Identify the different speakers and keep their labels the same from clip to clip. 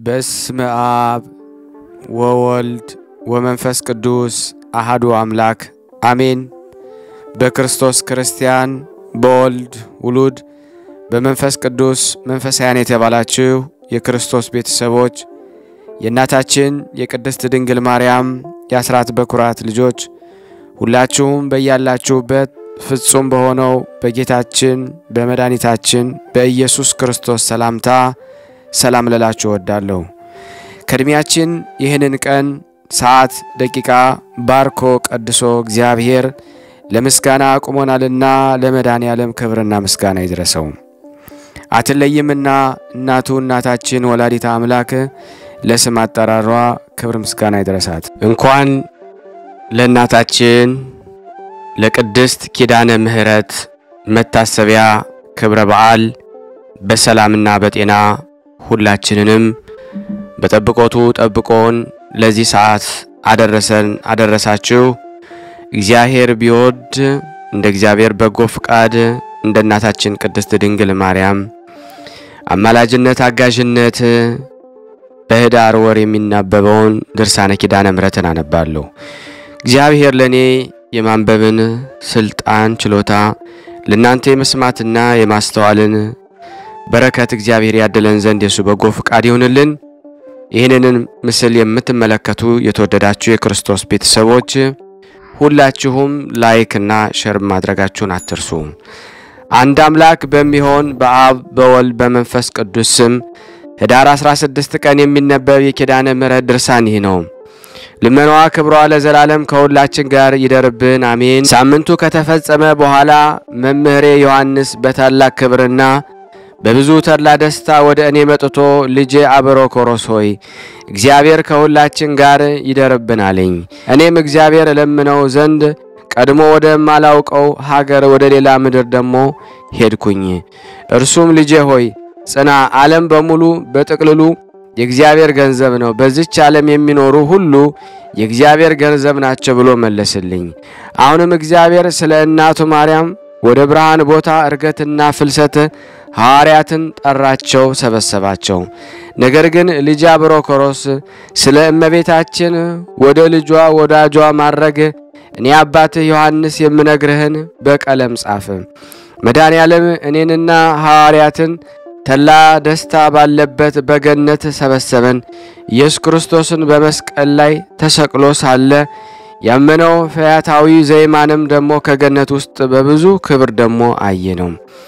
Speaker 1: በስመ አብ ወወልድ ወመንፈስ ቅዱስ አሃዱ አምላክ አሜን። በክርስቶስ ክርስቲያን፣ በወልድ ውሉድ፣ በመንፈስ ቅዱስ መንፈሳውያን የተባላችሁ የክርስቶስ ቤተሰቦች የእናታችን የቅድስት ድንግል ማርያም የአስራት በኩራት ልጆች ሁላችሁም በያላችሁበት ፍጹም በሆነው በጌታችን በመድኃኒታችን በኢየሱስ ክርስቶስ ሰላምታ ሰላም ልላችሁ እወዳለሁ። ከዕድሜያችን ይህንን ቀን ሰዓት፣ ደቂቃ ባርኮ ቀድሶ እግዚአብሔር ለምስጋና አቁሞናልና ለመድኃኔ ዓለም ክብርና ምስጋና ይድረሰው። አትለይምና እናቱ እናታችን ወላዲታ አምላክ ለስም አጠራሯ ክብር ምስጋና ይድረሳት። እንኳን ለእናታችን ለቅድስት ኪዳነ ምሕረት መታሰቢያ ክብረ በዓል በሰላምና በጤና ሁላችንንም በጠብቆቱ ጠብቆን ለዚህ ሰዓት አደረሰን አደረሳችሁ። እግዚአብሔር ቢወድ እንደ እግዚአብሔር በጎ ፍቃድ እንደ እናታችን ቅድስት ድንግል ማርያም አማላጅነት አጋዥነት በኅዳር ወር የሚናበበውን ድርሳነ ኪዳነ ምሕረትን አነባለሁ። እግዚአብሔር ለእኔ የማንበብን ስልጣን ችሎታ ለእናንተ የመስማትና የማስተዋልን በረከት እግዚአብሔር ያድለን ዘንድ የሱ በጎ ፍቃድ ይሁንልን። ይህንን ምስል የምትመለከቱ የተወደዳችሁ የክርስቶስ ቤተሰቦች ሁላችሁም ላይክ እና ሸር ማድረጋችሁን አትርሱ። አንድ አምላክ በሚሆን በአብ በወልድ በመንፈስ ቅዱስ ስም ኅዳር 16 ቀን የሚነበብ የኪዳነ ምሕረት ድርሳን ይህ ነው። ልመናዋ ክብሯ ለዘላለም ከሁላችን ጋር ይደርብን፣ አሜን። ሳምንቱ ከተፈጸመ በኋላ መምህሬ ዮሐንስ በታላቅ ክብርና በብዙ ተድላ ደስታ ወደ እኔ መጥቶ ልጄ አብሮኮሮስ ሆይ እግዚአብሔር ከሁላችን ጋር ይደርብን አለኝ። እኔም እግዚአብሔር እለምነው ዘንድ ቀድሞ ወደማላውቀው ሀገር ወደ ሌላ ምድር ደግሞ ሄድኩኝ። እርሱም ልጄ ሆይ ጽና፣ ዓለም በሙሉ በጥቅልሉ የእግዚአብሔር ገንዘብ ነው፣ በዚች ዓለም የሚኖሩ ሁሉ የእግዚአብሔር ገንዘብ ናቸው ብሎ መለስልኝ። አሁንም እግዚአብሔር ስለ እናቱ ማርያም ወደ ብርሃን ቦታ እርገትና ፍልሰት ሐዋርያትን ጠራቸው፣ ሰበሰባቸው። ነገር ግን ልጅ አብሮኮሮስ ስለ እመቤታችን ወደ ልጇ ወዳጇ ማድረግ እኔ አባትህ ዮሐንስ የምነግርህን በቀለም ጻፍ። መድኃኔ ዓለም እኔንና ሐዋርያትን ተላ ደስታ ባለበት በገነት ሰበሰበን። ኢየሱስ ክርስቶስን በመስቀል ላይ ተሰቅሎ ሳለ ያመነው ፈያታዊ ዘይማንም ደግሞ ከገነት ውስጥ በብዙ ክብር ደግሞ አየ ነው።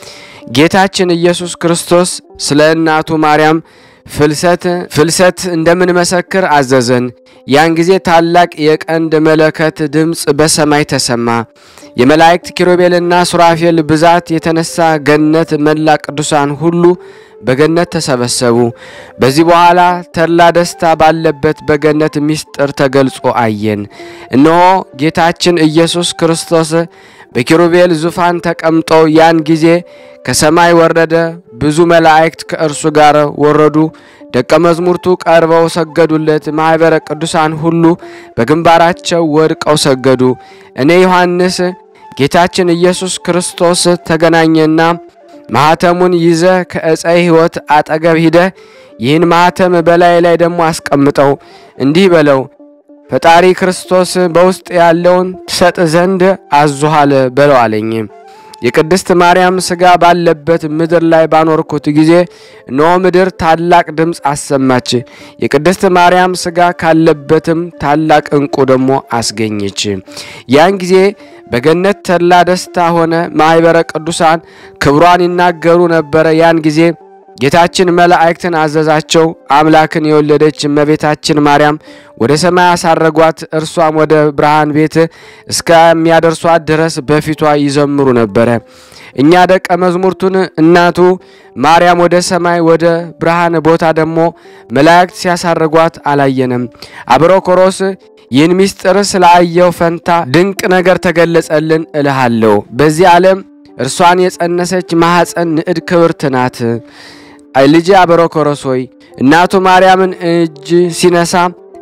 Speaker 1: ጌታችን ኢየሱስ ክርስቶስ ስለ እናቱ ማርያም ፍልሰት ፍልሰት እንደምንመሰክር አዘዘን። ያን ጊዜ ታላቅ የቀንድ መለከት ድምፅ በሰማይ ተሰማ። የመላእክት ኪሩቤልና ሱራፌል ብዛት የተነሳ ገነት መላ ቅዱሳን ሁሉ በገነት ተሰበሰቡ። በዚህ በኋላ ተድላ ደስታ ባለበት በገነት ምስጢር ተገልጾ አየን። እነሆ ጌታችን ኢየሱስ ክርስቶስ በኪሩቤል ዙፋን ተቀምጦ ያን ጊዜ ከሰማይ ወረደ። ብዙ መላእክት ከእርሱ ጋር ወረዱ። ደቀ መዝሙርቱ ቀርበው ሰገዱለት። ማኅበረ ቅዱሳን ሁሉ በግንባራቸው ወድቀው ሰገዱ። እኔ ዮሐንስ ጌታችን ኢየሱስ ክርስቶስ ተገናኘና ማኅተሙን ይዘ ከዕፀ ሕይወት አጠገብ ሂደህ ይህን ማኅተም በላይ ላይ ደግሞ አስቀምጠው፣ እንዲህ በለው ፈጣሪ ክርስቶስ በውስጥ ያለውን ትሰጥ ዘንድ አዞሃል በለው አለኝ። የቅድስት ማርያም ሥጋ ባለበት ምድር ላይ ባኖርኩት ጊዜ እነሆ ምድር ታላቅ ድምፅ አሰማች። የቅድስት ማርያም ሥጋ ካለበትም ታላቅ ዕንቁ ደግሞ አስገኘች። ያን ጊዜ በገነት ተድላ ደስታ ሆነ። ማኅበረ ቅዱሳን ክብሯን ይናገሩ ነበረ። ያን ጊዜ ጌታችን መላእክትን አዘዛቸው። አምላክን የወለደች እመቤታችን ማርያም ወደ ሰማይ አሳረጓት። እርሷም ወደ ብርሃን ቤት እስከሚያደርሷት ድረስ በፊቷ ይዘምሩ ነበረ። እኛ ደቀ መዝሙርቱን እናቱ ማርያም ወደ ሰማይ ወደ ብርሃን ቦታ ደግሞ መላእክት ሲያሳርጓት አላየንም። አብሮኮሮስ ይህን ምስጢር ስላየው ፈንታ ድንቅ ነገር ተገለጸልን እልሃለሁ። በዚህ ዓለም እርሷን የጸነሰች ማኅፀን ንዕድ ክብርት ናት። ልጅ አብሮኮሮስ ሆይ እናቱ ማርያምን እጅ ሲነሳ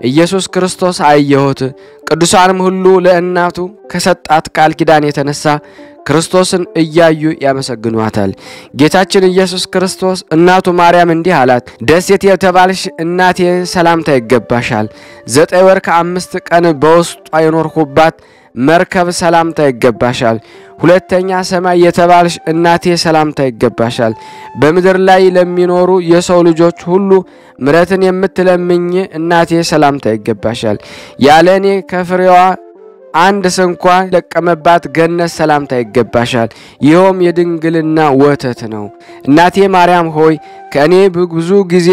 Speaker 1: ኢየሱስ ክርስቶስ አየሁት። ቅዱሳንም ሁሉ ለእናቱ ከሰጣት ቃል ኪዳን የተነሳ ክርስቶስን እያዩ ያመሰግኗታል። ጌታችን ኢየሱስ ክርስቶስ እናቱ ማርያም እንዲህ አላት፣ ደሴት የተባልሽ እናቴ ሰላምታ ይገባሻል። ዘጠኝ ወር ከአምስት ቀን በውስጧ የኖርሁባት መርከብ ሰላምታ ይገባሻል። ሁለተኛ ሰማይ የተባልሽ እናቴ ሰላምታ ይገባሻል። በምድር ላይ ለሚኖሩ የሰው ልጆች ሁሉ ምሕረትን የምትለምኝ እናቴ ሰላምታ ይገባሻል። ያለ እኔ ከፍሬዋ አንድ ስንኳ ለቀመባት ገነት ሰላምታ ይገባሻል። ይኸውም የድንግልና ወተት ነው። እናቴ ማርያም ሆይ ከእኔ ብዙ ጊዜ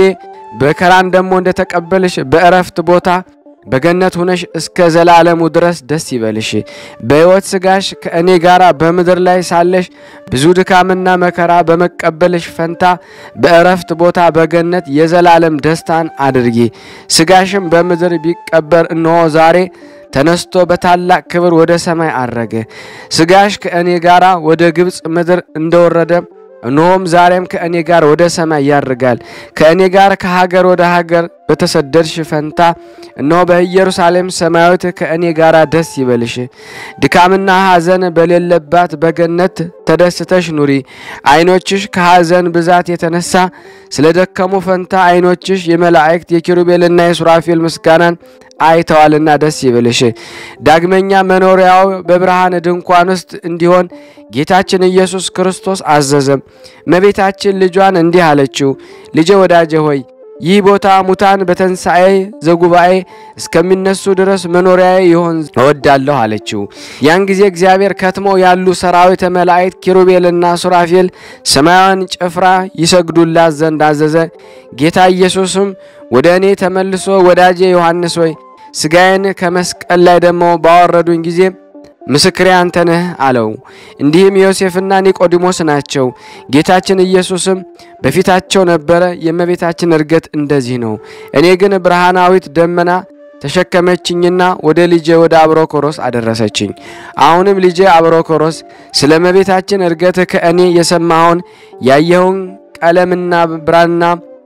Speaker 1: በከራን ደግሞ እንደተቀበልሽ በእረፍት ቦታ በገነት ሁነሽ እስከ ዘላለሙ ድረስ ደስ ይበልሽ። በሕይወት ሥጋሽ ከእኔ ጋር በምድር ላይ ሳለሽ ብዙ ድካምና መከራ በመቀበልሽ ፈንታ በእረፍት ቦታ በገነት የዘላለም ደስታን አድርጊ። ሥጋሽም በምድር ቢቀበር እነሆ ዛሬ ተነስቶ በታላቅ ክብር ወደ ሰማይ አረገ። ሥጋሽ ከእኔ ጋር ወደ ግብፅ ምድር እንደወረደ እነሆም ዛሬም ከእኔ ጋር ወደ ሰማይ ያርጋል። ከእኔ ጋር ከሀገር ወደ ሀገር በተሰደድሽ ፈንታ እነሆ በኢየሩሳሌም ሰማያዊት ከእኔ ጋር ደስ ይበልሽ። ድካምና ሐዘን በሌለባት በገነት ተደስተሽ ኑሪ። ዓይኖችሽ ከሐዘን ብዛት የተነሳ ስለ ደከሙ ፈንታ ዓይኖችሽ የመላእክት የኪሩቤልና የሱራፌል ምስጋናን አይተዋልና ደስ ይበልሽ። ዳግመኛ መኖሪያው በብርሃን ድንኳን ውስጥ እንዲሆን ጌታችን ኢየሱስ ክርስቶስ አዘዘም። እመቤታችን ልጇን እንዲህ አለችው፣ ልጄ ወዳጄ ሆይ ይህ ቦታ ሙታን በትንሣኤ ዘጉባኤ እስከሚነሱ ድረስ መኖሪያዬ ይሆን እወዳለሁ አለችው። ያን ጊዜ እግዚአብሔር ከትመው ያሉ ሰራዊተ መላእክት ኪሩቤልና ሱራፌል ሰማያዊን ጭፍራ ይሰግዱላት ዘንድ አዘዘ። ጌታ ኢየሱስም ወደ እኔ ተመልሶ ወዳጄ ዮሐንስ ሆይ ሥጋዬን ከመስቀል ላይ ደግሞ ባወረዱኝ ጊዜ ምስክሬ አንተ ነህ አለው። እንዲህም ዮሴፍና ኒቆዲሞስ ናቸው። ጌታችን ኢየሱስም በፊታቸው ነበረ። የእመቤታችን እርገት እንደዚህ ነው። እኔ ግን ብርሃናዊት ደመና ተሸከመችኝና ወደ ልጄ ወደ አብሮኮሮስ አደረሰችኝ። አሁንም ልጄ አብሮኮሮስ ስለ እመቤታችን እርገት ከእኔ የሰማኸውን ያየኸውን ቀለምና ብራና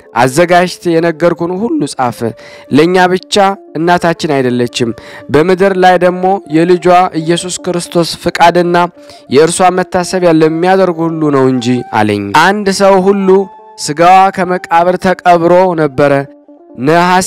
Speaker 1: አዘጋጅት የነገርኩን ሁሉ ጻፍ። ለእኛ ብቻ እናታችን አይደለችም፣ በምድር ላይ ደግሞ የልጇ ኢየሱስ ክርስቶስ ፍቃድና የእርሷ መታሰቢያ ለሚያደርጉ ሁሉ ነው እንጂ አለኝ። አንድ ሰው ሁሉ ሥጋዋ ከመቃብር ተቀብሮ ነበረ። ነሐሴ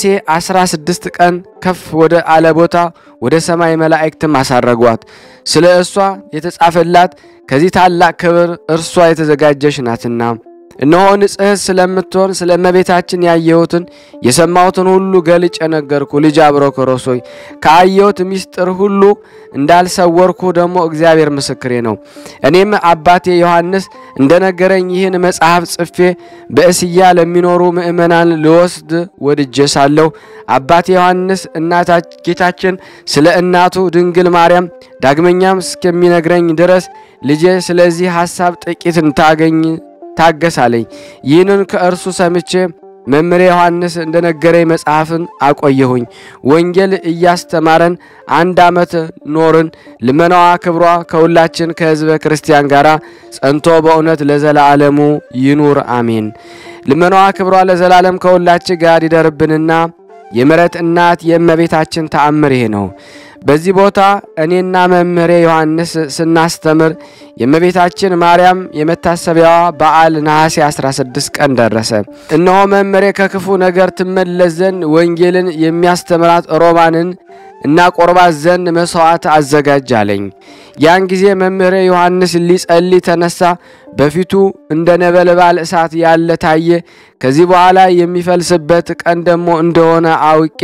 Speaker 1: 16 ቀን ከፍ ወደ አለ ቦታ ወደ ሰማይ መላእክትም አሳረጓት። ስለ እሷ የተጻፈላት ከዚህ ታላቅ ክብር እርሷ የተዘጋጀች ናትና እነሆ ንጽሕት ስለምትሆን ስለ እመቤታችን ያየሁትን የሰማሁትን ሁሉ ገልጬ ነገርኩ። ልጅ አብሮኮሮስ ሆይ ከአየሁት ምስጢር ሁሉ እንዳልሰወርኩ ደግሞ እግዚአብሔር ምስክሬ ነው። እኔም አባቴ ዮሐንስ እንደነገረኝ ይህን መጽሐፍ ጽፌ በእስያ ለሚኖሩ ምእመናን ልወስድ ወድጄ ሳለሁ አባቴ ዮሐንስ እናታ ጌታችን ስለ እናቱ ድንግል ማርያም ዳግመኛም እስከሚነግረኝ ድረስ ልጄ ስለዚህ ሐሳብ ጥቂት እንታገኝ ታገሳለኝ። ይህንን ከእርሱ ሰምቼ መምሬ ዮሐንስ እንደነገረኝ መጽሐፍን አቆየሁኝ። ወንጌል እያስተማረን አንድ ዓመት ኖርን። ልመናዋ ክብሯ ከሁላችን ከሕዝበ ክርስቲያን ጋር ጸንቶ በእውነት ለዘላለሙ ይኑር አሜን። ልመናዋ ክብሯ ለዘላለም ከሁላችን ጋር ይደርብንና የምሕረት እናት የእመቤታችን ተአምር ይሄ ነው። በዚህ ቦታ እኔና መምህሬ ዮሐንስ ስናስተምር የእመቤታችን ማርያም የመታሰቢያዋ በዓል ነሐሴ 16 ቀን ደረሰ። እነሆ መምህሬ ከክፉ ነገር ትመለስ ዘንድ ወንጌልን የሚያስተምራት ሮማንን እና ቆርባት ዘንድ መሥዋዕት አዘጋጅ አለኝ። ያን ጊዜ መምህሬ ዮሐንስ ሊጸልይ ተነሳ። በፊቱ እንደ ነበልባል እሳት ያለ ታየ። ከዚህ በኋላ የሚፈልስበት ቀን ደግሞ እንደሆነ አውቄ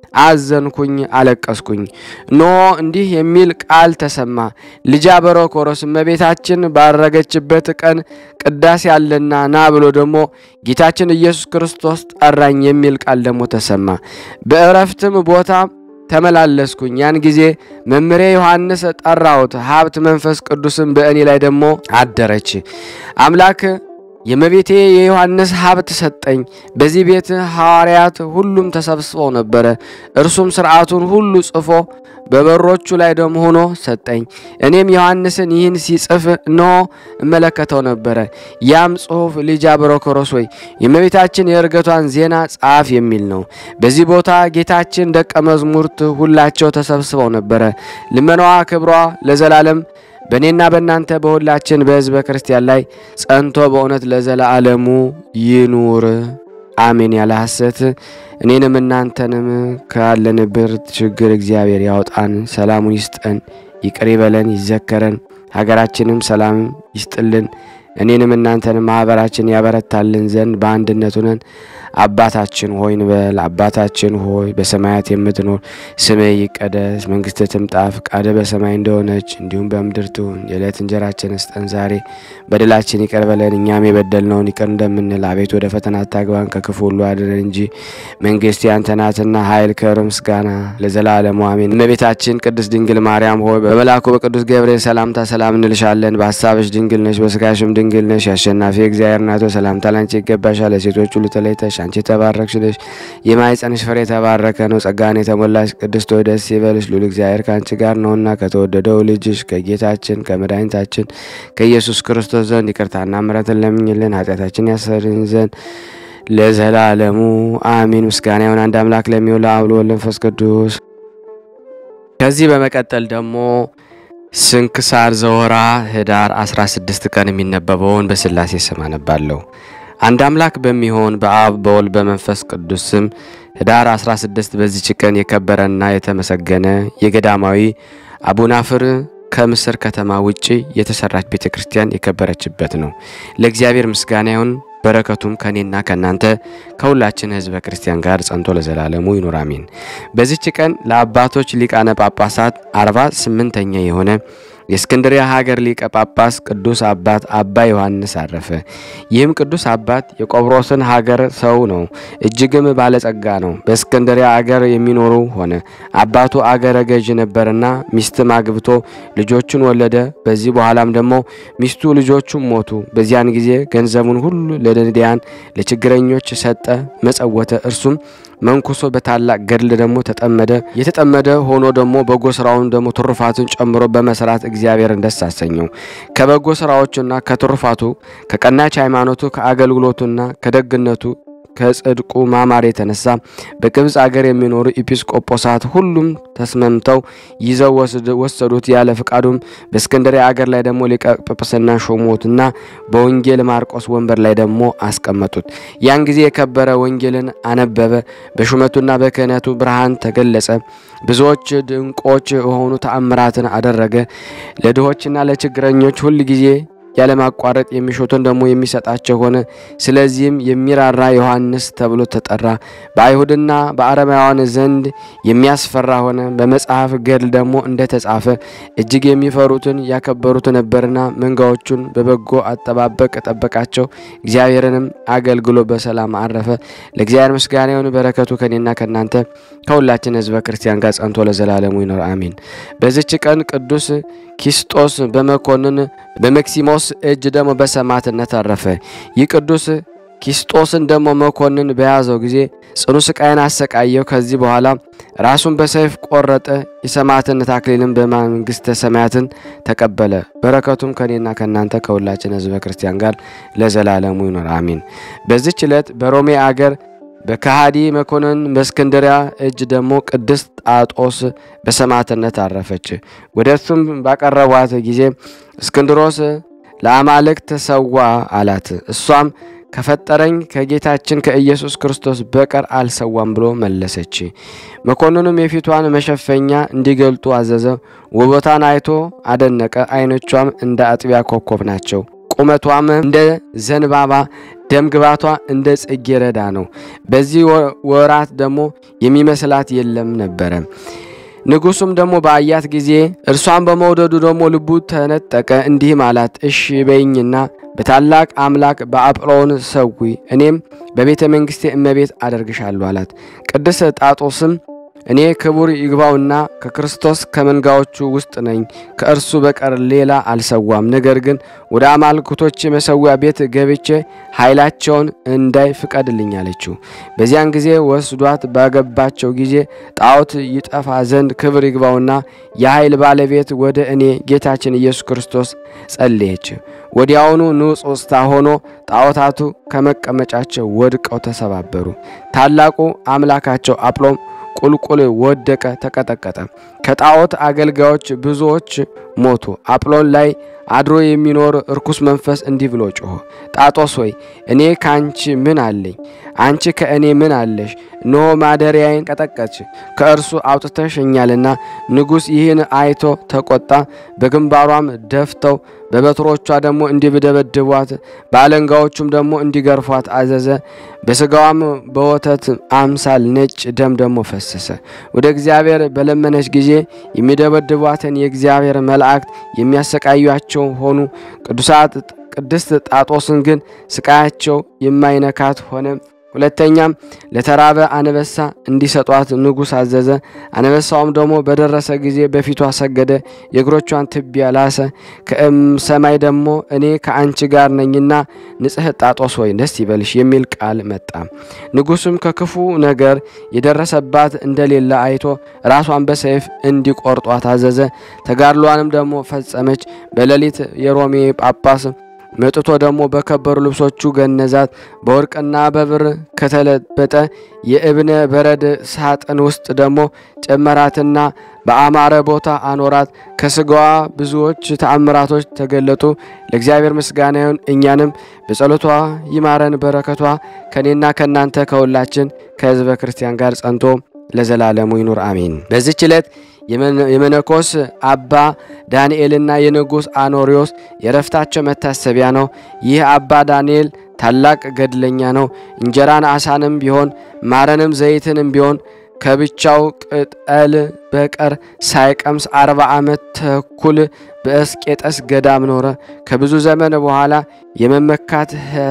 Speaker 1: አዘንኩኝ፣ አለቀስኩኝ። እነሆ እንዲህ የሚል ቃል ተሰማ። ልጅ አበሮኮሮስ እመቤታችን ባረገችበት ቀን ቅዳሴ ያለና ና ብሎ ደግሞ ጌታችን ኢየሱስ ክርስቶስ ጠራኝ የሚል ቃል ደግሞ ተሰማ። በእረፍትም ቦታ ተመላለስኩኝ። ያን ጊዜ መምሬ ዮሐንስ ጠራሁት። ሀብት መንፈስ ቅዱስም በእኔ ላይ ደግሞ አደረች። አምላክ የእመቤቴ የዮሐንስ ሀብት ሰጠኝ። በዚህ ቤት ሐዋርያት ሁሉም ተሰብስበው ነበረ። እርሱም ሥርዓቱን ሁሉ ጽፎ በበሮቹ ላይ ደም ሆኖ ሰጠኝ። እኔም ዮሐንስን ይህን ሲጽፍ እነሆ እመለከተው ነበረ። ያም ጽሑፍ ልጅ አብሮኮሮስ ሆይ የእመቤታችን የእርገቷን ዜና ጻፍ የሚል ነው። በዚህ ቦታ ጌታችን ደቀ መዝሙርት ሁላቸው ተሰብስበው ነበረ። ልመናዋ ክብሯ ለዘላለም በእኔና በእናንተ በሁላችን በሕዝበ ክርስቲያን ላይ ጸንቶ በእውነት ለዘላለሙ ይኑር አሜን። ያለ ሐሰት እኔንም እናንተንም ካለንበት ችግር እግዚአብሔር ያውጣን፣ ሰላሙን ይስጠን፣ ይቅር ይበለን፣ ይዘከረን፣ ሀገራችንም ሰላም ይስጥልን። እኔንም እናንተንም ማኅበራችን ያበረታልን ዘንድ በአንድነት ሆነን አባታችን ሆይ እንበል። አባታችን ሆይ በሰማያት የምትኖር ስምህ ይቀደስ፣ መንግሥትህ ትምጣ፣ ፈቃድህ በሰማይ እንደሆነች እንዲሁም በምድር ትሁን። የዕለት እንጀራችንን ስጠን ዛሬ፣ በደላችን ይቅር በለን እኛም የበደልነውን ይቅር እንደምንል፣ አቤት ወደ ፈተና አታግባን ከክፉ ሁሉ አድነን እንጂ መንግሥት ያንተ ናትና ኃይል፣ ክብር፣ ምስጋና ለዘላለሙ አሜን። እመቤታችን ቅድስት ድንግል ማርያም ሆይ በመልአኩ በቅዱስ ገብርኤል ሰላምታ ሰላም እንልሻለን። በሀሳብሽ ድንግል ነሽ፣ በስጋሽም ድንግል ነሽ። የአሸናፊ እግዚአብሔር እናቶ ሰላምታ ላንቺ ይገባሻል። ለሴቶች ሁሉ ተለይተሽ አንቺ የተባረክሽ ነሽ፣ የማኅፀንሽ ፍሬ የተባረከ ነው። ጸጋን የተሞላሽ ቅድስት ሆይ ደስ ይበልሽ፣ ልዑል እግዚአብሔር ከአንቺ ጋር ነውና ከተወደደው ልጅሽ ከጌታችን ከመድኃኒታችን ከኢየሱስ ክርስቶስ ዘንድ ይቅርታና ምሕረትን ለምኝልን ኃጢአታችን ያሰርን ዘንድ ለዘላለሙ አሚን። ምስጋና ይሁን አንድ አምላክ ለሚሆን ለአብ ለወልድ ለመንፈስ ቅዱስ። ከዚህ በመቀጠል ደግሞ ስንክሳር ዘወርኀ ኅዳር 16 ቀን የሚነበበውን በሥላሴ ስም አነባለሁ። አንድ አምላክ በሚሆን በአብ በወልድ በመንፈስ ቅዱስ ስም ኅዳር 16 በዚች ቀን የከበረና የተመሰገነ የገዳማዊ አቡናፍር ከምስር ከተማ ውጭ የተሰራች ቤተ ክርስቲያን የከበረችበት ነው። ለእግዚአብሔር ምስጋና ይሁን። በረከቱም ከእኔና ከእናንተ ከሁላችን ሕዝበ ክርስቲያን ጋር ጸንቶ ለዘላለሙ ይኑር አሜን። በዚች ቀን ለአባቶች ሊቃነ ጳጳሳት አርባ ስምንተኛ የሆነ የእስክንድሪያ ሀገር ሊቀ ጳጳስ ቅዱስ አባት አባ ዮሐንስ አረፈ። ይህም ቅዱስ አባት የቆጵሮስን ሀገር ሰው ነው። እጅግም ባለጸጋ ነው። በእስክንድሪያ አገር የሚኖሩ ሆነ። አባቱ አገረ ገዥ ነበርና ሚስትም አግብቶ ልጆቹን ወለደ። በዚህ በኋላም ደግሞ ሚስቱ ልጆቹም ሞቱ። በዚያን ጊዜ ገንዘቡን ሁሉ ለነዳያን ለችግረኞች ሰጠ፣ መጸወተ። እርሱም መንኩሶ በታላቅ ገድል ደግሞ ተጠመደ። የተጠመደ ሆኖ ደግሞ በጎ ስራውን ደግሞ ትሩፋቱን ጨምሮ በመስራት እግዚአብሔርን ደስ አሰኘው። ከበጎ ስራዎቹና ከትሩፋቱ ከቀናች ሃይማኖቱ ከአገልግሎቱና ከደግነቱ ከጽድቁ ማማር የተነሳ በግብፅ አገር የሚኖሩ ኤጲስቆጶሳት ሁሉም ተስማምተው ይዘው ወሰዱት። ያለ ፍቃዱም በእስክንድርያ አገር ላይ ደግሞ ሊቀ ጵጵስና ሾሞትና በወንጌል ማርቆስ ወንበር ላይ ደግሞ አስቀመጡት። ያን ጊዜ የከበረ ወንጌልን አነበበ። በሹመቱና በክህነቱ ብርሃን ተገለጸ። ብዙዎች ድንቆች የሆኑ ተአምራትን አደረገ። ለድሆችና ለችግረኞች ሁል ጊዜ ያለማቋረጥ የሚሹትን ደግሞ የሚሰጣቸው ሆነ። ስለዚህም የሚራራ ዮሐንስ ተብሎ ተጠራ። በአይሁድና በአረማውያን ዘንድ የሚያስፈራ ሆነ። በመጽሐፍ ገድል ደግሞ እንደተጻፈ እጅግ የሚፈሩትን ያከበሩት ነበርና መንጋዎቹን በበጎ አጠባበቅ ጠበቃቸው። እግዚአብሔርንም አገልግሎ በሰላም አረፈ። ለእግዚአብሔር ምስጋና ይሁን። በረከቱ ከኔና ከእናንተ ከሁላችን ሕዝበ ክርስቲያን ጋር ጸንቶ ለዘላለሙ ይኖር አሜን። በዚች ቀን ቅዱስ ኪስጦስ በመኮንን በመክሲሞስ እጅ ደግሞ በሰማዕትነት አረፈ። ይህ ቅዱስ ኪስጦስን ደግሞ መኮንን በያዘው ጊዜ ጽኑ ስቃይን አሰቃየው። ከዚህ በኋላ ራሱን በሰይፍ ቆረጠ። የሰማዕትነት አክሊልን በመንግሥተ ሰማያትን ተቀበለ። በረከቱም ከኔና ከእናንተ ከሁላችን ሕዝበ ክርስቲያን ጋር ለዘላለሙ ይኖር አሜን። በዚች ዕለት በሮሜ አገር በከሃዲ መኮንን በእስክንድሪያ እጅ ደግሞ ቅድስት ጣጦስ በሰማዕትነት አረፈች። ወደ እሱም ባቀረቧት ጊዜ እስክንድሮስ ለአማልክት ሰዋ አላት። እሷም ከፈጠረኝ ከጌታችን ከኢየሱስ ክርስቶስ በቀር አልሰዋም ብሎ መለሰች። መኮንኑም የፊቷን መሸፈኛ እንዲገልጡ አዘዘ። ውበቷን አይቶ አደነቀ። ዓይኖቿም እንደ አጥቢያ ኮከብ ናቸው። ቁመቷም እንደ ዘንባባ ደም ግባቷ እንደ ጽጌረዳ ነው። በዚህ ወራት ደግሞ የሚመስላት የለም ነበረ። ንጉሱም ደግሞ በአያት ጊዜ እርሷን በመውደዱ ደግሞ ልቡ ተነጠቀ። እንዲህም አላት፣ እሺ በይኝና በታላቅ አምላክ በአጵሎን ሰዊ፣ እኔም በቤተ መንግሥቴ እመቤት አደርግሻለሁ አላት። ቅድስት ጣጦስም እኔ ክቡር ይግባውና ከክርስቶስ ከመንጋዎቹ ውስጥ ነኝ፣ ከእርሱ በቀር ሌላ አልሰዋም። ነገር ግን ወደ አማልክቶች መሰዊያ ቤት ገብቼ ኃይላቸውን እንዳይ ፍቀድልኝ አለችው። በዚያን ጊዜ ወስዷት ባገባቸው ጊዜ ጣዖት ይጠፋ ዘንድ ክብር ይግባውና የኃይል ባለቤት ወደ እኔ ጌታችን ኢየሱስ ክርስቶስ ጸለየች። ወዲያውኑ ንውጽውጽታ ሆኖ ጣዖታቱ ከመቀመጫቸው ወድቀው ተሰባበሩ። ታላቁ አምላካቸው አጵሎም ቁልቁል ወደቀ፣ ተቀጠቀጠ። ከጣዖት አገልጋዮች ብዙዎች ሞቱ። አጵሎን ላይ አድሮ የሚኖር እርኩስ መንፈስ እንዲህ ብሎ ጮኸ፣ ጣጦስ ሆይ እኔ ከአንቺ ምን አለኝ? አንቺ ከእኔ ምን አለሽ? እነሆ ማደሪያዬን ቀጠቀች፣ ከእርሱ አውጥተሸኛልና። ንጉሥ ይህን አይቶ ተቆጣ። በግንባሯም ደፍተው በበትሮቿ ደግሞ እንዲደበድቧት በአለንጋዎቹም ደግሞ እንዲገርፏት አዘዘ። በሥጋዋም በወተት አምሳል ነጭ ደም ደግሞ ፈሰሰ። ወደ እግዚአብሔር በለመነች ጊዜ የሚደበድቧትን የእግዚአብሔር መላእክት የሚያሰቃዩአቸው ሆኑ። ቅዱሳት ቅድስት ጣጦስን ግን ስቃያቸው የማይነካት ሆነ። ሁለተኛም ለተራበ አንበሳ እንዲሰጧት ንጉሥ አዘዘ። አንበሳውም ደግሞ በደረሰ ጊዜ በፊቷ ሰገደ፣ የእግሮቿን ትቢያ ላሰ። ከሰማይ ደግሞ እኔ ከአንቺ ጋር ነኝና ንጽሕት ጣጦስ ሆይ ደስ ይበልሽ የሚል ቃል መጣ። ንጉሡም ከክፉ ነገር የደረሰባት እንደሌለ አይቶ ራሷን በሰይፍ እንዲቆርጧት አዘዘ። ተጋድሏንም ደግሞ ፈጸመች። በሌሊት የሮሜ ጳጳስ መጥቶ ደግሞ በከበሩ ልብሶቹ ገነዛት። በወርቅና በብር ከተለበጠ የእብነ በረድ ሳጥን ውስጥ ደግሞ ጨመራትና በአማረ ቦታ አኖራት። ከስጋዋ ብዙዎች ተአምራቶች ተገለጡ። ለእግዚአብሔር ምስጋና ይሁን፣ እኛንም በጸሎቷ ይማረን። በረከቷ ከእኔና ከእናንተ ከሁላችን ከሕዝበ ክርስቲያን ጋር ጸንቶ ለዘላለሙ ይኑር አሜን። በዚች ዕለት የመነኮስ አባ ዳንኤልና የንጉሥ አኖሪዎስ የረፍታቸው መታሰቢያ ነው። ይህ አባ ዳንኤል ታላቅ ገድለኛ ነው። እንጀራን አሳንም ቢሆን ማረንም ዘይትንም ቢሆን ከብቻው ቅጠል በቀር ሳይቀምስ አርባ ዓመት ተኩል በእስቄጠስ ገዳም ኖረ። ከብዙ ዘመን በኋላ የመመካት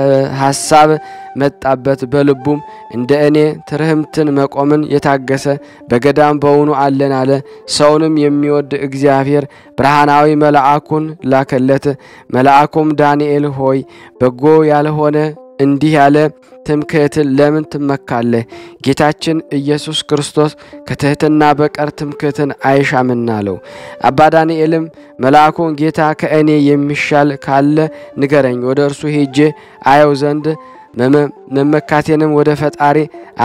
Speaker 1: ሐሳብ መጣበት። በልቡም እንደ እኔ ትርህምትን መቆምን የታገሰ በገዳም በውኑ አለን አለ። ሰውንም የሚወድ እግዚአብሔር ብርሃናዊ መልአኩን ላከለት። መልአኩም ዳንኤል ሆይ በጎ ያልሆነ እንዲህ ያለ ትምክህትን ለምን ትመካለህ? ጌታችን ኢየሱስ ክርስቶስ ከትሕትና በቀር ትምክህትን አይሻምና አለው። አባ ዳንኤልም መልአኩን ጌታ ከእኔ የሚሻል ካለ ንገረኝ፣ ወደ እርሱ ሄጄ አየው ዘንድ መመካቴንም ወደ ፈጣሪ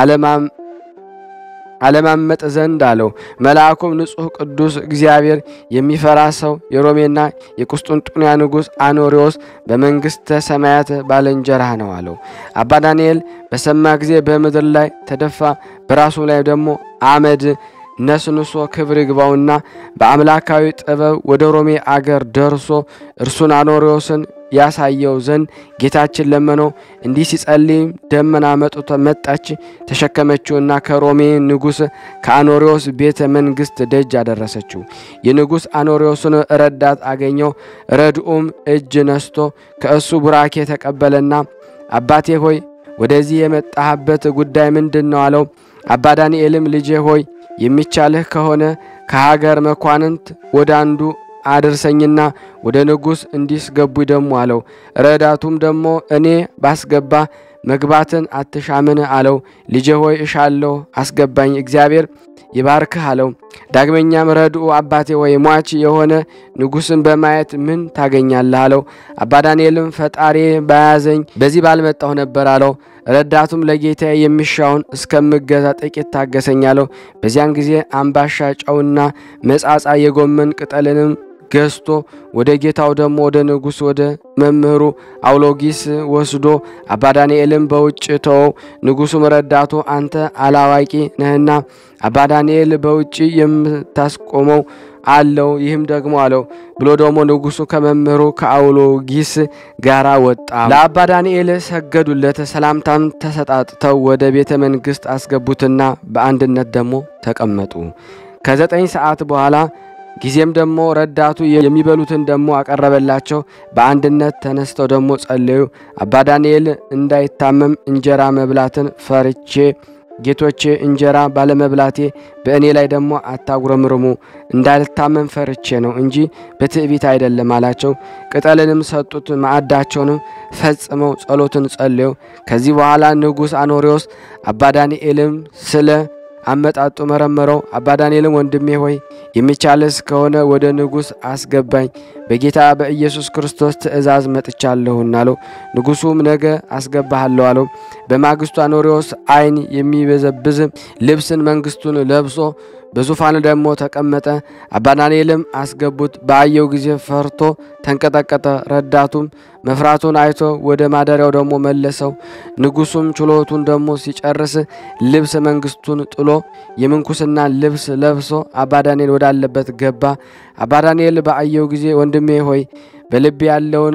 Speaker 1: አለማመጥ ዘንድ አለው። መልአኩም ንጹሕ ቅዱስ እግዚአብሔር የሚፈራ ሰው የሮሜና የቁስጥንጡንያ ንጉሥ አኖሪዎስ በመንግሥተ ሰማያት ባልንጀራህ ነው አለው። አባ ዳንኤል በሰማ ጊዜ በምድር ላይ ተደፋ፣ በራሱ ላይ ደግሞ አመድ ነስንሶ ክብር ይግባውና በአምላካዊ ጥበብ ወደ ሮሜ አገር ደርሶ እርሱን አኖሪዎስን ያሳየው ዘንድ ጌታችን ለመነው። እንዲህ ሲጸልይ ደመና መጥቶ መጣች፣ ተሸከመችውና ከሮሜ ንጉሥ ከአኖሪዎስ ቤተ መንግሥት ደጅ አደረሰችው። የንጉሥ አኖሪዎስን ረዳት አገኘው። ረድኡም እጅ ነስቶ ከእሱ ቡራኬ ተቀበለና አባቴ ሆይ ወደዚህ የመጣህበት ጉዳይ ምንድን ነው? አለው። አባ ዳንኤልም ልጄ ሆይ የሚቻልህ ከሆነ ከሀገር መኳንንት ወደ አንዱ አድርሰኝና ወደ ንጉሥ እንዲስገቡ ደሞ አለው። ረዳቱም ደግሞ እኔ ባስገባ መግባትን አትሻምን አለው። ልጄ ሆይ እሻለሁ፣ አስገባኝ፣ እግዚአብሔር ይባርክህ አለው። ዳግመኛም ረድኡ አባቴ ወይ ሟች የሆነ ንጉሥን በማየት ምን ታገኛለህ አለው። አባ ዳንኤልም ፈጣሪ በያዘኝ በዚህ ባልመጣሁ ነበር አለው። ረዳቱም ለጌታ የሚሻውን እስከምገዛ ጥቂት ታገሰኝ አለው። በዚያን ጊዜ አምባሻ ጨውና መጻጻ የጎመን ቅጠልንም ገዝቶ ወደ ጌታው ደግሞ ወደ ንጉሥ ወደ መምህሩ አውሎጊስ ወስዶ አባ ዳንኤልም በውጭ ተወው። ንጉሡም ረዳቱ አንተ አላዋቂ ነህና አባ ዳንኤል በውጭ የምታስቆመው አለው ይህም ደግሞ አለው ብሎ ደግሞ ንጉሡ ከመምህሩ ከአውሎጊስ ጋራ ወጣ። ለአባ ዳንኤል ሰገዱለት። ሰላምታም ተሰጣጥተው ወደ ቤተ መንግሥት አስገቡትና በአንድነት ደግሞ ተቀመጡ። ከዘጠኝ ሰዓት በኋላ ጊዜም ደግሞ ረዳቱ የሚበሉትን ደግሞ አቀረበላቸው። በአንድነት ተነስተው ደግሞ ጸለዩ። አባ ዳንኤል እንዳይታመም እንጀራ መብላትን ፈርቼ ጌቶቼ እንጀራ ባለመብላቴ በእኔ ላይ ደግሞ አታጉረምርሙ፣ እንዳልታመን ፈርቼ ነው እንጂ በትዕቢት አይደለም አላቸው። ቅጠልንም ሰጡት። ማዕዳቸውንም ፈጽመው ጸሎትን ጸልየው ከዚህ በኋላ ንጉሥ አኖሬዎስ አባ ዳንኤልም ስለ አመጣጡ መረመረው። አባ ዳንኤልም ወንድሜ ሆይ የሚቻልስ ከሆነ ወደ ንጉሥ አስገባኝ፣ በጌታ በኢየሱስ ክርስቶስ ትእዛዝ መጥቻለሁና አለው። ንጉሡም ነገ አስገባሃለሁ አለው። በማግስቱ አኖሬዎስ ዓይን የሚበዘብዝ ልብስን መንግስቱን ለብሶ በዙፋን ደግሞ ተቀመጠ። አባ ዳንኤልም አስገቡት። በአየው ጊዜ ፈርቶ ተንቀጠቀጠ። ረዳቱም መፍራቱን አይቶ ወደ ማደሪያው ደግሞ መለሰው። ንጉሱም ችሎቱን ደግሞ ሲጨርስ ልብስ መንግስቱን ጥሎ የምንኩስና ልብስ ለብሶ አባ ዳንኤል ወዳለበት ገባ። አባ ዳንኤል በአየው ጊዜ ወንድሜ ሆይ በልብ ያለውን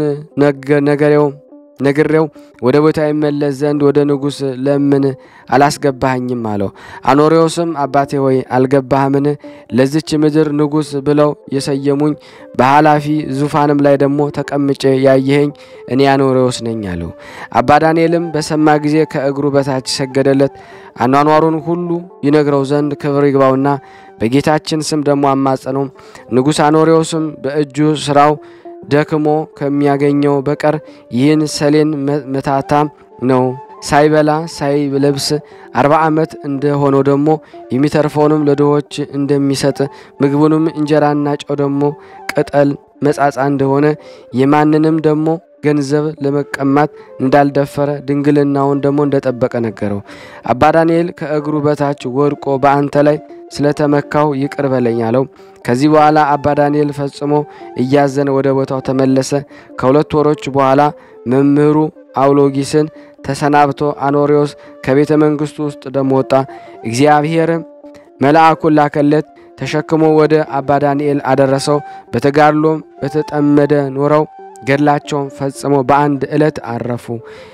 Speaker 1: ነገሬው ነግሬው ወደ ቦታ ይመለስ ዘንድ ወደ ንጉሥ ለምን አላስገባኸኝም? አለው። አኖሬዎስም አባቴ ሆይ አልገባህምን? ለዚች ምድር ንጉሥ ብለው የሰየሙኝ በኃላፊ ዙፋንም ላይ ደግሞ ተቀምጬ ያየኸኝ እኔ አኖሬዎስ ነኝ አለው። አባ ዳንኤልም በሰማ ጊዜ ከእግሩ በታች ሰገደለት። አኗኗሩን ሁሉ ይነግረው ዘንድ ክብር ይግባውና በጌታችን ስም ደግሞ አማጸነው። ንጉሥ አኖሬዎስም በእጁ ስራው ደክሞ ከሚያገኘው በቀር ይህን ሰሌን መታታም ነው ሳይበላ ሳይለብስ አርባ ዓመት እንደሆነው ደግሞ የሚተርፈውንም ለድሆች እንደሚሰጥ ምግቡንም እንጀራና ጨው ደግሞ ቅጠል መጻጻ እንደሆነ የማንንም ደግሞ ገንዘብ ለመቀማት እንዳልደፈረ ድንግልናውን ደግሞ እንደጠበቀ ነገረው። አባ ዳንኤል ከእግሩ በታች ወድቆ በአንተ ላይ ስለተመካው ይቅር በለኝ አለው። ከዚህ በኋላ አባ ዳንኤል ፈጽሞ እያዘነ ወደ ቦታው ተመለሰ። ከሁለት ወሮች በኋላ መምህሩ አውሎጊስን ተሰናብቶ አኖሬዎስ ከቤተ መንግስቱ ውስጥ ደሞ ወጣ። እግዚአብሔርም መልአኩን ላከለት፣ ተሸክሞ ወደ አባ ዳንኤል አደረሰው። በተጋድሎም በተጠመደ ኖረው ገድላቸውን ፈጽመው በአንድ ዕለት አረፉ።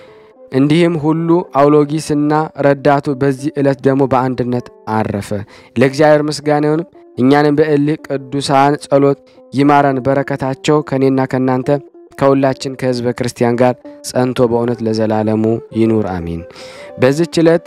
Speaker 1: እንዲህም ሁሉ አውሎጊስና ረዳቱ በዚህ ዕለት ደግሞ በአንድነት አረፈ። ለእግዚአብሔር ምስጋና ይሁን። እኛንም በእልህ ቅዱሳን ጸሎት ይማረን። በረከታቸው ከእኔና ከእናንተ ከሁላችን ከሕዝበ ክርስቲያን ጋር ጸንቶ በእውነት ለዘላለሙ ይኑር አሚን። በዚች ዕለት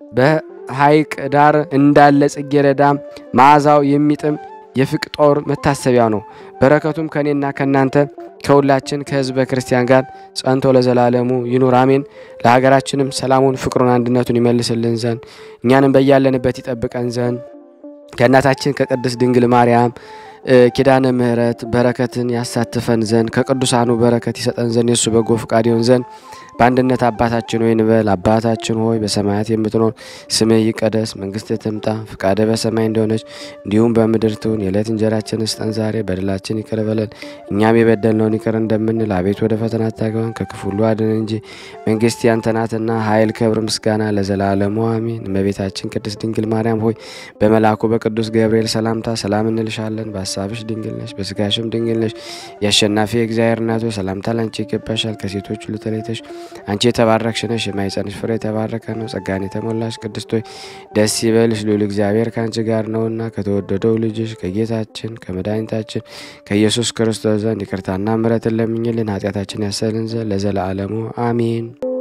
Speaker 1: በሐይቅ ዳር እንዳለ ጽጌረዳ መዓዛው የሚጥም የፍቅጦር መታሰቢያ ነው። በረከቱም ከእኔና ከእናንተ ከሁላችን ከሕዝበ ክርስቲያን ጋር ጸንቶ ለዘላለሙ ይኑር አሜን። ለሀገራችንም ሰላሙን፣ ፍቅሩን፣ አንድነቱን ይመልስልን ዘንድ እኛንም በያለንበት ይጠብቀን ዘንድ ከእናታችን ከቅድስት ድንግል ማርያም ኪዳነ ምሕረት በረከትን ያሳትፈን ዘንድ ከቅዱሳኑ በረከት ይሰጠን ዘንድ የእሱ በጎ ፍቃድ ይሆን ዘንድ በአንድነት አባታችን ሆይ እንበል። አባታችን ሆይ በሰማያት የምትኖር ስምህ ይቀደስ፣ መንግስትህ ትምጣ፣ ፍቃድህ በሰማይ እንደሆነች እንዲሁም በምድር ትሁን። የዕለት እንጀራችንን ስጠን ዛሬ፣ በደላችን ይቅር በለን እኛም የበደልነውን ይቅር እንደምንል፣ አቤት ወደ ፈተና አታግባን፣ ከክፉ ሁሉ አድነን እንጂ መንግስት ያንተ ናትና ኃይል፣ ክብር፣ ምስጋና ለዘላለሙ አሜን። እመቤታችን ቅድስት ድንግል ማርያም ሆይ በመልአኩ በቅዱስ ገብርኤል ሰላምታ ሰላም እንልሻለን። በሀሳብሽ ድንግል ነሽ፣ በስጋሽም ድንግል ነሽ። የአሸናፊ የእግዚአብሔር እናት ሆይ ሰላምታ ላንቺ ይገባሻል። ከሴቶች ሁሉ ተለይተሽ አንቺ የተባረክሽ ነሽ፣ የማኅፀንሽ ፍሬ የተባረከ ነው። ጸጋን የተሞላሽ ቅድስት ሆይ ደስ ይበልሽ፣ ልዑል እግዚአብሔር ከአንቺ ጋር ነውና ከተወደደው ልጅሽ ከጌታችን ከመድኃኒታችን ከኢየሱስ ክርስቶስ ዘንድ ይቅርታና ምሕረትን ለምኝልን ኃጢአታችን ያሰልን ዘንድ ለዘላለሙ አሜን።